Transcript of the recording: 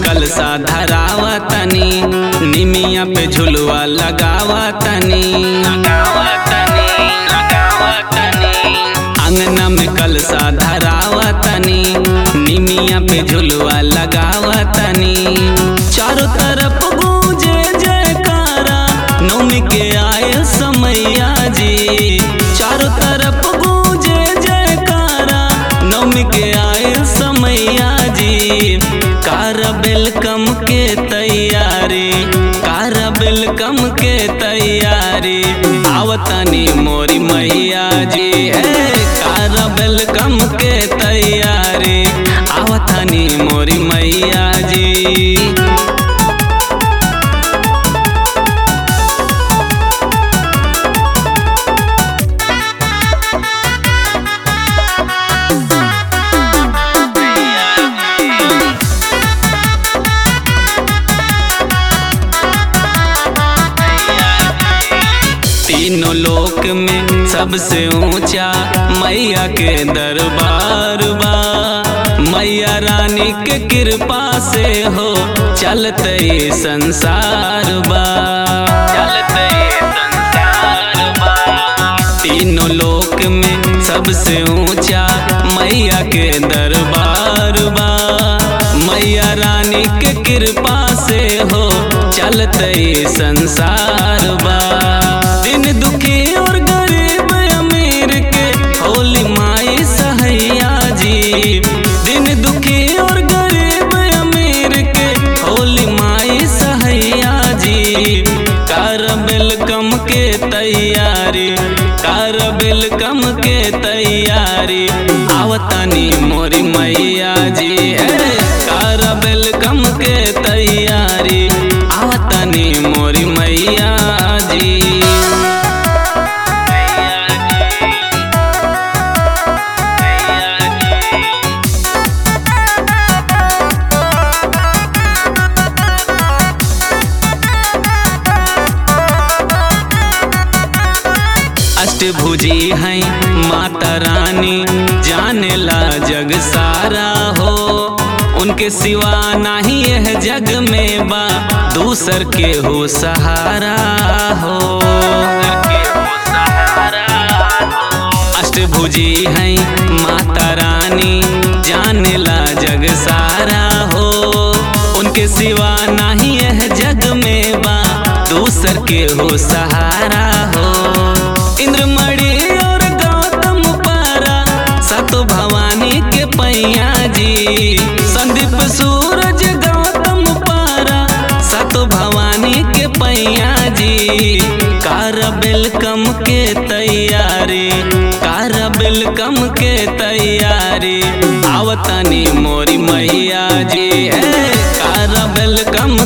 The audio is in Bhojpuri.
कलसा धरावा तनी निमिया पे झुलवा लगावा तनी अंगना में कलसा धरावा तनी निमिया पे झुलवा लगावा तनी चारों तरफ गूंजे जयकारा नौमी के आए समैया जी चारों तरफ गूंजे जयकारा नौमी के आए समैया जी कार वेलकम के तैयारी कार वेलकम के तैयारी आवतनी मोरी मैया जी है कार वेलकम के तैयारी आवतनी मोरी मैया जी तीनों लोक में सबसे ऊंचा मैया के दरबार बा मैया रानी के कृपा से हो चलते ये संसार बा चलते ये संसार बा तीनों लोक में सबसे ऊंचा मैया के दरबार बा मैया रानी के कृपा से हो चलते ये संसार बा दिन दुखी और गरीब अमीर के होली माई सहैया जी दिन दुखी और गरीब अमीर के होली माई सहैया जी कर वेलकम के तैयारी कर वेलकम के तैयारी आवतनी मोरी मैया जी है कर वेलकम के तैयारी आवतनी मोरी मैया जी अष्टभुजी हैं माता रानी जाने ला जग सारा हो उनके सिवा नहीं यह जग में बा दूसर के हो सहारा हो अष्टभुजी हैं माता रानी जाने ला जग सारा हो उनके सिवा नहीं यह जग में बा दूसर के हो सहारा हो इंद्रमणि और गौतम पारा सतो भवानी के पैया जी संदीप सूरज गौतम पारा सतो भवानी के पैया जी कार वेलकम के तैयारी कार वेलकम के तैयारी आवतनी मोरी मैया जी है कार वेलकम